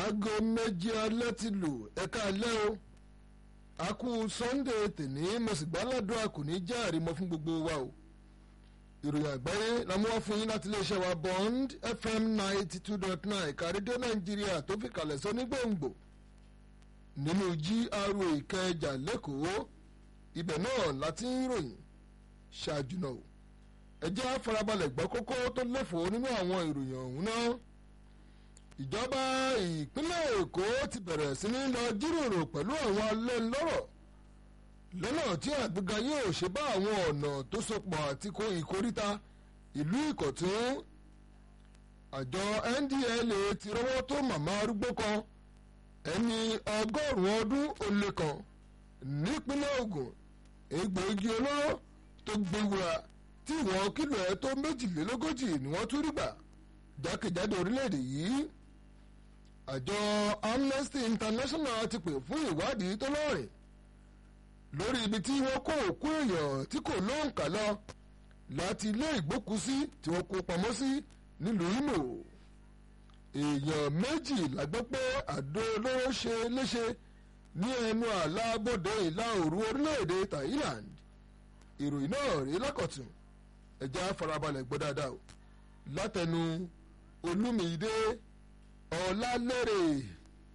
aago méjì alẹ́ ti lù ẹ̀ka alẹ́ o a kú sunday tèní mo sì gbáládùn àkùní jẹ́ àrímọ́ fún gbogbo wa o ìròyìn àgbáyé la mú wá fún yín láti iléeṣẹ́ wa bond fm ninety two dot nine kàrídé nàìjíríà tó fi kalẹ̀ sọ ní gbòǹgbò nínú gra ìkẹjà lẹ́kọ̀ọ́ ibẹ̀ náà láti ń ròyìn ṣáájú náà ẹ jẹ́ àfarabalẹ̀ gbọ́ kókó tó lẹ́fọ̀ọ́ nínú àwọn ìròyìn ọ̀hún náà ìjọba ìpínlẹ̀ èkó ti bẹ̀rẹ̀ sí ní lọ jíròrò pẹ̀lú àwọn alẹ́ lọ́rọ̀ lọ́nà tí àgbéga yóò ṣe bá àwọn ọ̀nà tó sopọ̀ àti kó ìkóríta ìlú ìkọ̀tún àjọ ndla ti rọ́wọ́ tó màmá arúgbó kan ẹni ọgọ́rùn-ún ọdún ó lé kan nípínlẹ̀ Ògùn egbòogi olóró tó gbéwura tí ìwọ̀n kílò ẹ̀ tó méjìlélógójì ni wọ́n tún rí gbà jákèjádò orílẹ̀-èdè yìí àjọ Amnesty International ti pè fún ìwádìí tó lọ́rìn lórí ibi tí wọ́n kó òkú èèyàn tí kò lóǹkà lọ láti ilé ìgbókùsí tí wọ́n kó pamọ́ sí nílùú Imo èèyàn méjì la gbọ́ pé àdó olóró ṣe léṣe ní ẹnu àlà bòde ìlà òru orílẹ̀-èdè Thailand ìròyìn náà rí lákọ̀tún ẹ̀já farabalẹ̀ gbọ́ dáadáa o látẹnu Olúmídé Ọlálérè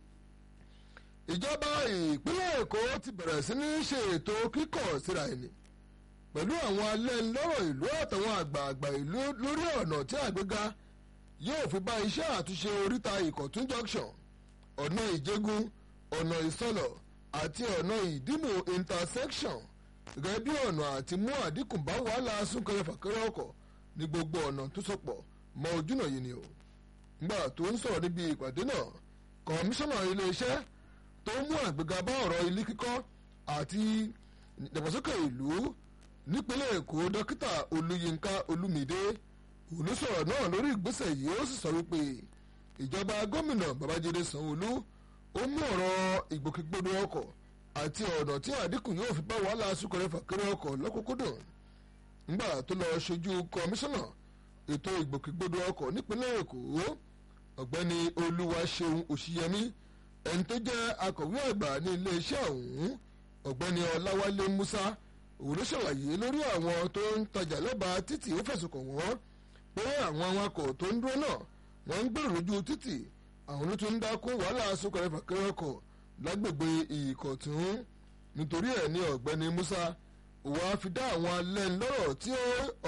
ìjọba ìpínlẹ̀ Èkó ti bẹ̀rẹ̀ sí ní ṣe ètò kíkọ̀ síra ẹni pẹ̀lú àwọn alẹ́ lọ́rọ̀ ìlú àtàwọn àgbààgbà ìlú lórí ọ̀nà tí àgbéga yóò fi bá iṣẹ́ àtúnṣe oríta Ìkọ̀tún junction ọ̀nà Ìjẹ̀gùn ọ̀nà Ìsọlọ̀ àti ọ̀nà Ìdìmú intersection gẹ́gẹ́ bí ọ̀nà àti mú àdínkù bá wàhálà súnkẹrẹ fàkẹrẹ ọkọ̀ ní gbogbo ọ̀nà tó sopọ̀ mọ́ ojúnà yìí ni o nígbà tó ń sọ̀rọ̀ níbi ìpàdé náà kọmíṣánná iléeṣẹ́ tó mú àgbéga bá ọ̀rọ̀ ilé kíkọ́ àti ìdàgbàsókè ìlú nípínlẹ̀ Èkó dókítà Olúyinká Olúmídé olùsọ̀rọ̀ náà lórí ìgbésẹ̀ yìí ó sì sọ wípé ìjọba gómìnà Babájídé Sanwó-Olú ó mú ọ̀rọ̀ ìgbòkègbodò ọkọ̀ àti ọ̀nà tí àdínkù yóò fi bá wàhálà súnkẹrẹ fàkẹrẹ ọkọ̀ lọ́kùnkúndùn nígbà tó lọ ṣojú kọmíṣánná ètò ìgbòkègbodò ọkọ̀ nípínlẹ̀ Èkó ọ̀gbẹ́ni Olúwaṣeun Òṣìyẹmí ẹni tó jẹ́ akọ̀wé àgbà ní iléeṣẹ́ ọ̀hún ọ̀gbẹ́ni Ọláwálé Musa òun ló ṣàlàyé lórí àwọn tó ń tajà lẹ́bàá títì ó fẹ̀sùn kàn wọ́n pé àwọn awakọ̀ tó ń dúró náà wọ́n ń gbèrò lójú títì àwọn ló tún ń dákún wàhálà súnkẹrẹ fàkẹrẹ ọkọ̀ lágbègbè ìkọ̀tún nítorí ẹ̀ ní ọ̀gbẹ́ni Musa òun á fi dá àwọn alẹ́ ńlọ́rọ̀ tí